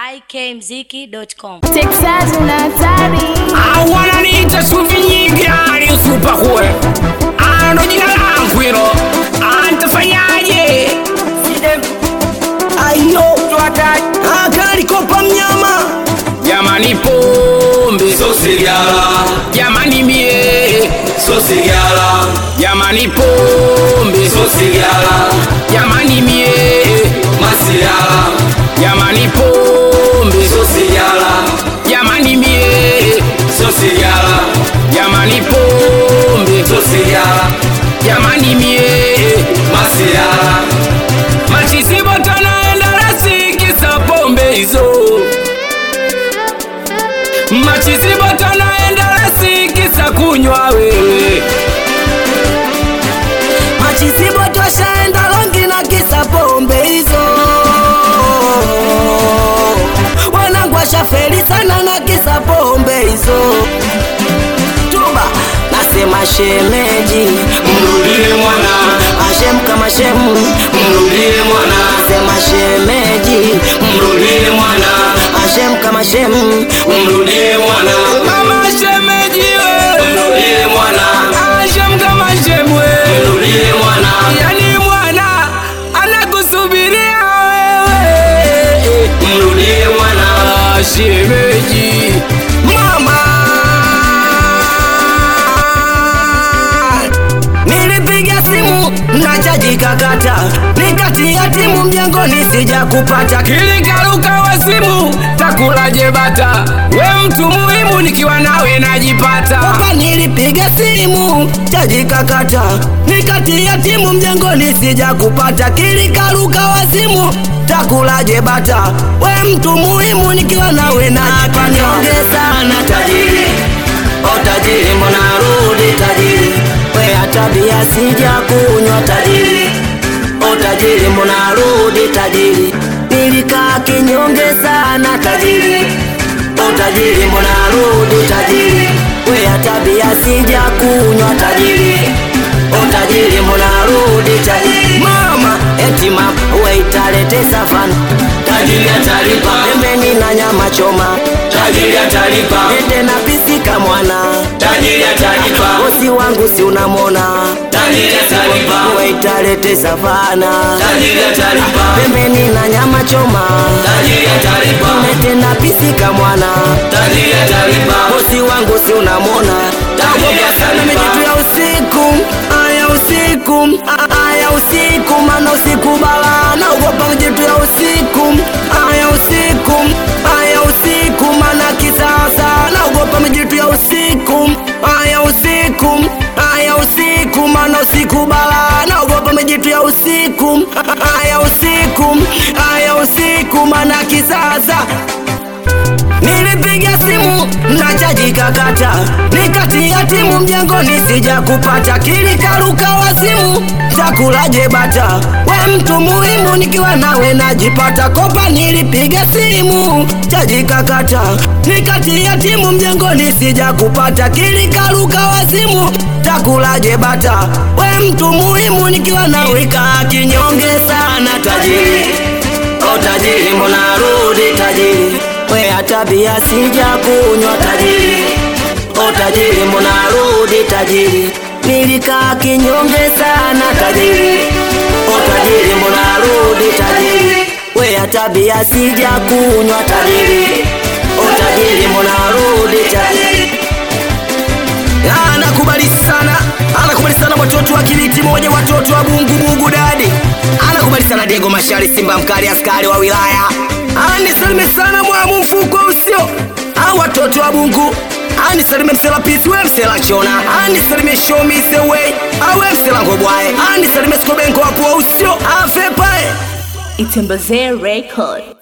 ikmziki.com. Texas una hatari. wananiita suvi nyingi ali usupa kuwe ando jina langu hilo antafanyaje ayo akalikopa mnyama jamani pombe Sosigala, jamani mie sosigala, jamani pombe sosigala, jamani mie masiala, jamani pombe sosigala, jamani mie sosigala, jamani pombe sosigala, jamani mie masiala, machisibota naenda rasikisa pombe hizo machisibota naenda rasikisa kunywa wewe machisibo twashaenda longi na kisa pombe hizo wanangu washaferi sana na kisa pombe hizo tuba nasema shemeji mrudie mwana, ashem kama shemu mrudie mwana, nasema shemeji mrudie mwana, ashem kama shemu mrudie mwana, mama shemejiwe mrudie mwana, ashem kama shemwe mrudie mwana, yani mwana anakusubiria wewe mrudie mwana, Ah, shemeji mama nilipiga simu na chaji kakata nikatia timu mjengoni sija kupata kilikaruka wa simu takulaje bata we mtu muhimu nikiwa nawe najipata Papa nilipiga simu chaji kakata nikatia timu mjengoni sija kupata kilikaruka wa simu takulaje bata we mtu muhimu nikiwa nawe najipata nyonge sana tajiri o tajiri mbona rudi tajiri we tabia sija kunywa tajiri o tajiri mbona rudi tajiri nilikaa kinyonge sana tajiri o tajiri mbona rudi tajiri we tabia sija kunywa tajiri o tajiri mbona rudi tajiri mama eti mama we italete safana tajiri atalipa, pembeni na nyama choma tajiri atalipa, ende na pisika mwana tajiri atalipa, bosi wangu si unamwona tajiri atalipa, we italete savana tajiri atalipa, pembeni na nyama choma tajiri atalipa, ende na pisika mwana tajiri atalipa, bosi wangu si unamwona tajiri sana mijitu atalipa, ya usiku aya usiku a- aya usiku mana usiku bala naogopa mijitu ya usiku aya usiku aya usiku mana kisasa naogopa mijitu ya usiku aya usiku aya usiku mana usiku bala naogopa mijitu ya usiku aya usiku aya usiku mana kisasa Nilipiga simu na chaji kakata, nikatia timu mjengoni sija kupata, kilikaruka wa simu takulaje bata, we mtu muhimu nikiwa nawe najipata, kopa nilipiga simu chaji kakata, nikatia timu mjengoni sija kupata, kilikaruka wa simu takulaje bata, we mtu muhimu nikiwa nawe kaa kinyonge sana tajiri O tajiri mbona rudi tajiri we tabia sija kunywa tajiri O tajiri mbona rudi tajiri nilikaa kinyonge sana tajiri O tajiri mbona rudi tajiri we tabia sija kunywa tajiri O tajiri mbona rudi tajiri anakubali sana anakubali sana watoto wa kiliti moja watoto wa bungu bungu dadi anakubali sana diego mashari simba mkali askari wa wilaya anisalime sana mwamu mfuko usio a watoto wa bungu anisalime msela pisi we msela chona anisalime shomi sewei awe msela ngobwae anisalime skobengo wapo usio afepae Itembezee record.